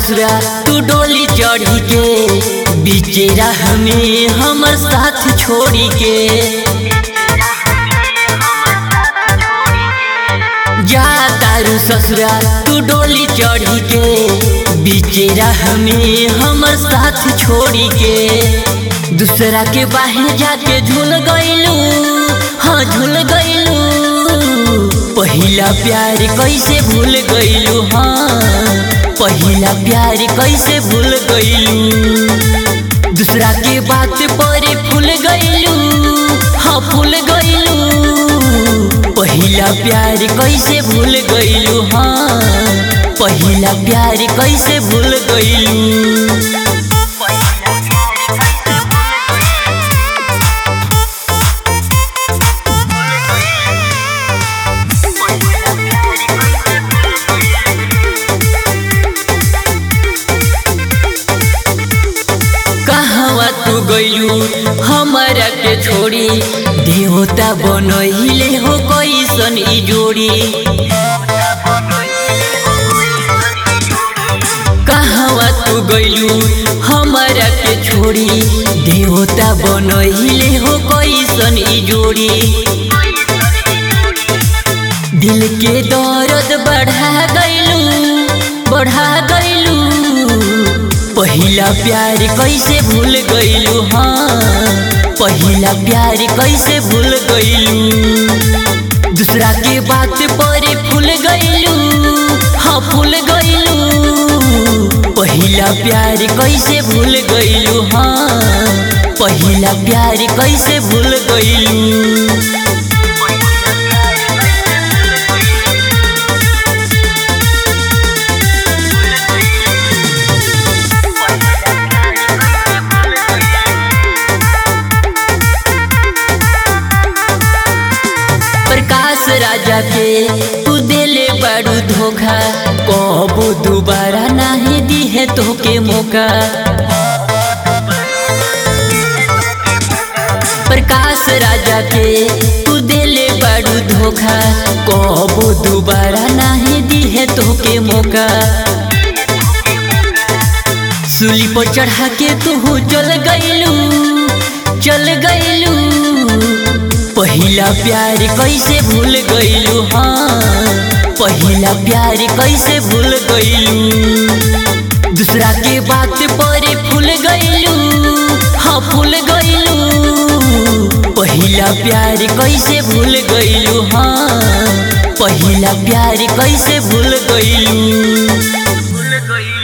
ससुरा तू डोली चढ़ी के बीचे राह में हमर साथ छोड़ी के जा तारू ससुरा तू डोली चढ़ी के बीचे राह में हमर साथ छोड़ी के दूसरा के बाहर जाके झूल गईलू हाँ झूल गईलू पहिला प्यार कैसे भूल गईलू हाँ पहिला प्यार कैसे भूल गईलू दूसरा के बात पर फूल गईलू हाँ फूल गईलू पहिला प्यार कैसे भूल गईलू हाँ पहिला प्यार कैसे भूल गईलू कहवा तू गईलू हमारा के छोड़ी देवता बनहिले हो कैसन ई जोड़ी कहवा तू गईलू हमारा के छोड़ी देवता बनहिले हो कैसन ई जोड़ी दिल के दर्द बढ़ा गईलू बढ़ा गईलू पहिला प्यार कैसे भूल गईलू हाँ पहिला प्यार कैसे भूल गईलू दूसरा के बात पर फूल गईलू हाँ फूल गईलू पहिला प्यार कैसे भूल गईलू हाँ पहिला प्यार कैसे भूल गईलू प्रकाश राजा के तू दिले बड़ू धोखा कबो दोबारा नहीं दी है तोके मौका प्रकाश राजा के तू दिले बड़ू धोखा कबो दोबारा नहीं दी है तोके मौका सूली पर चढ़ा के तू चल गईलू चल गईलू पहिला प्यार कैसे भूल गईलू हाँ पहिला प्यार कैसे भूल गईलू दूसरा के बात पर फूल गईलू हाँ फूल गईलू पहिला प्यार कैसे भूल गईलू हाँ पहिला प्यार कैसे भूल गईलू